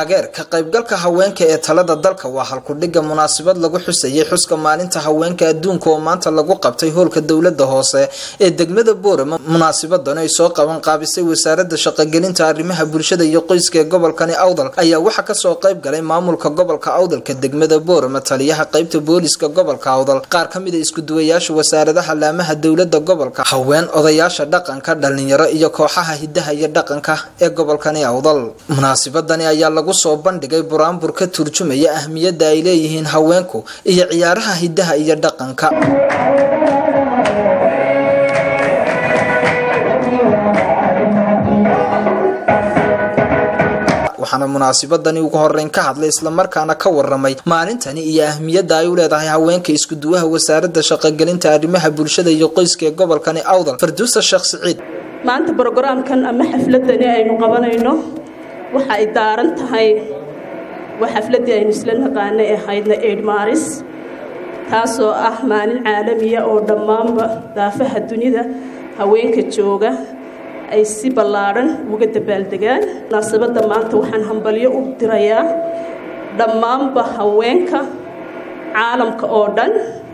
taageer ka qaybgalka haweenka ee talada dalka waa halkudhigga munaasabad lagu xusayay xuska maalinta haweenka adduunka oo maanta lagu qabtay hoolka dowlada hoose ee degmada boorama munaasabadan ay soo qaban qaabisay wasaarada shaqogelinta arrimaha bulshada iyo qoyska ee gobolkani awdal ayaa waxaa kasoo qayb galay maamulka gobolka awdalka degmada boorama taliyaha qaybta booliska gobolka awdal qaar kamid a iskuduwayaasha wasaaradaha laamaha dowlada gobolka haween odayaasha dhaqanka dhalinyaro iyo kooxaha hidaha iyo dhaqanka ee gobolkani awdal munaasabadani ayaa lagu soo bandhigay buraanbur ka turjumaya ahmiyadda ay leeyihiin haweenku iyo ciyaaraha hidaha iyo dhaqanka waxaana munaasabadani ugu horeyn ka hadlay islamarkaana ka waramay maalintani iyo ahmiyadda ay u leedahay haweenka iskuduwaha wasaarada shaqogelinta arrimaha bulshada iyo qoyska ee gobolkani awdal farduusa sheekh siciid maanta brogaraamkan ama xafladani aynu qabanayno waxa ay daaran tahay waa xafladdii aynu isla naqaanay ahaydna eid maaris taasoo ah maalin caalamiya oo dhammaanba daafaha dunida haweenka jooga ay si ballaadhan uga dabaaldegaan munaasabadda maanta waxaan hambalyo u dirayaa dhammaanba haweenka caalamka oo dhan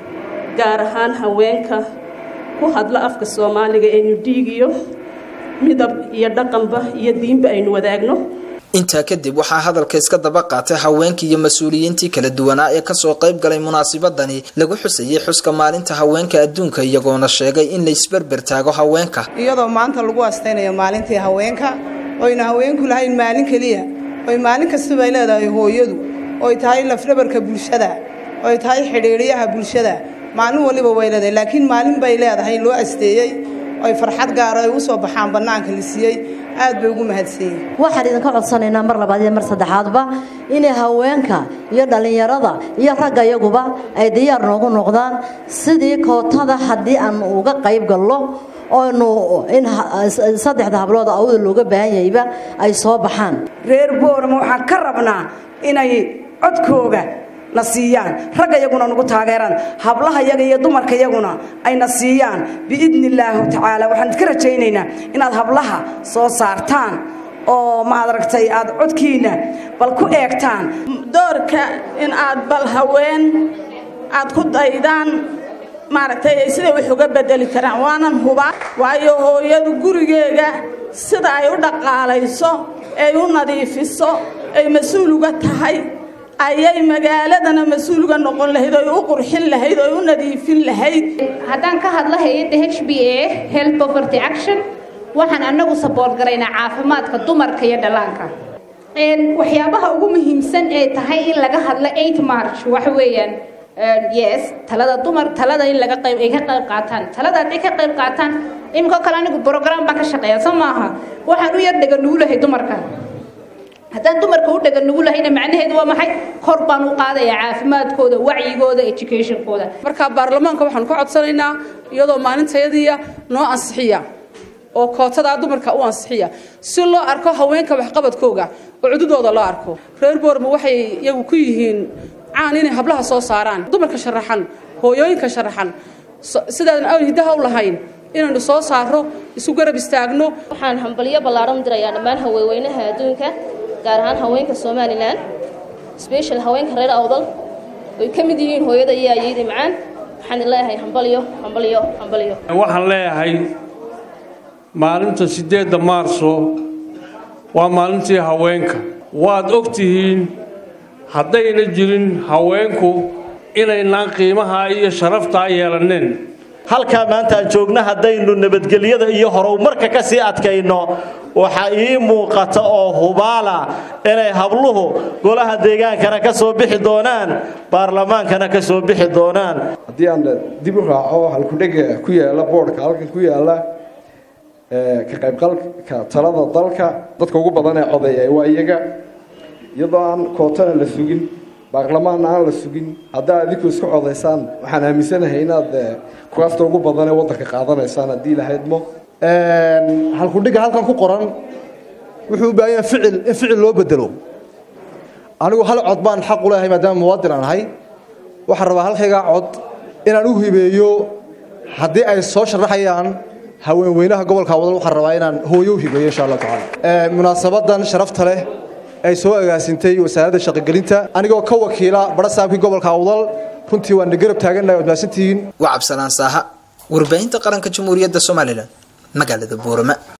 gaar ahaan haweenka ku hadla afka soomaaliga aynu dhiigiyo midab iyo dhaqanba iyo diinba aynu wadaagno intaa kadib waxaa hadalka iska daba qaatay haweenkii iyo mas-uuliyiintii kala duwanaa ee kasoo qayb galay munaasabadani lagu xusayay xuska maalinta haweenka adduunka iyagoona sheegay in la isberber taago haweenka iyadoo maanta lagu astaynayo maalintii haweenka oyna haweenku lahayn maalin keliya oy maalin kastaba ay leedahay hooyadu oy tahay lafdhabarka bulshada oy tahay xidhiidhiyaha bulshada maalin waliba way leedahay laakiin maalin bay leedahay loo asteeyey oy farxad gaara ay u soo baxaan bannaanka la siiyey aad bay ugu mahadsanyihin waxaan idinka codsanaynaa mar labaad iyo mar saddexaadba inay haweenka iyo dhallinyarada iyo ragga iyaguba ay diyaar noogu noqdaan sidii kootada haddii aan uga qayb gallo oonu in saddexda hablood awda looga baahan yahayba ay soo baxaan reer boorama waxaan ka rabnaa inay codkooga na siiyaan ragga iyaguna nagu taageeraan hablaha yaga iyo dumarka iyaguna ayna siiyaan biidni illaahi tacaala waxaan idka rajaynaynaa inaad hablaha soo saartaan oo maad aragtay aad codkiina bal ku eegtaan doorka in aad bal haween aad ku daydaan maaragtay siday wax uga bedeli karaan waanan hubaa waayo hooyadu gurigeega sida ay u dhaqaalayso ay u nadiifiso ay mas-uul uga tahay ayay magaaladana mas-uulga noqon lahayd oy u qurxin lahayd oy u nadiifin lahayd haddaan ka hadla hay-adda h b a health poverty action waxaan annagu saboort garaynaa caafimaadka dumarka iyo dhallaanka waxyaabaha ugu muhiimsan ee tahay in laga hadlo eight march waxa weeyaan yes talada dumar talada in laga qayb ay ka qayb qaataan talada hadday ka qayb qaataan iminkoo kale anigu program baan ka shaqeeya soo maaha waxaan u yar dhega nugulahay dumarka haddaan dumarka u dhega nugu lahayna macnaheedu waa maxay kor baan u qaadayaa caafimaadkooda wacyigooda educationkooda marka baarlamaanka waxaan ku codsanaynaa iyadoo maalintayadiiya noo ansixiya oo kootadaa dumarka u ansixiya si loo arko haweenka waxqabadkooga oo cududooda loo arko reer boorma waxay iyagu ku yihiin caan inay hablaha soo saaraan dumarka sharaxan hooyooyinka sharaxan sidaadan awn hiddaha u lahayn inaynu soo saaro isu garab istaagno waxaan hambalyo ballaaran dirayaa dhammaan haweenweynaha adduunka gaar ahaan haweenka somalilan sbeshal haweenka reer awdal oy ka mid yihiin hooyada iyo ayeyda macaan waxaan leeyahay hambalyo hambalyo hambalyo waxaan leeyahay maalinta siddeedda maarso waa maalintii haweenka waad og tihiin haddayna jirin haweenku inaynaan qiimahaa iyo sharaftaa yeelanneen halkaa maanta aan joogno haddaynu nabadgelyada iyo horumarka ka sii adkayno waxaa ii muuqata oo hubaala inay habluhu golaha deegaankana ka soo bixi doonaan baarlamaankana ka soo bixi doonaan haddii aan dib u raaco halkudhega ku yaala boodhka halkan ku yaala ka qaybgalka talada dalka dadka ugu badan ee codeeya waa iyaga iyadoo aan kootana la sugin baarlamaanna aan la sugin haddaa adinku isku codaysaan waxaan aaminsanahay inaad kuraasta ugu badan ee waddanka qaadanaysaan haddii lahaydmo halkudhigga halkan ku qoran wuxuu u baahan yahay ficil in ficil loo bedelo anigu hal cod baan xaq u leeyahay maadaama muwaadin aan ahay waxaan rabaa halkaygaa cod inaan u hibeeyo haddii ay soo sharaxayaan haweenweynaha gobolka wadal waxaan rabaa inaan hooyo u hibeeyo insha allah tacaala munaasabadan sharafta leh ay soo agaasintay wasaaradda shaqogelinta anigoo ka wakiila barasaabkii gobolka awdal runtii waan garab taagannahay waad mahadsantihiin waa cabsalaan saaha warbaahinta qaranka jamhuuriyadda somalilan magaalada boorama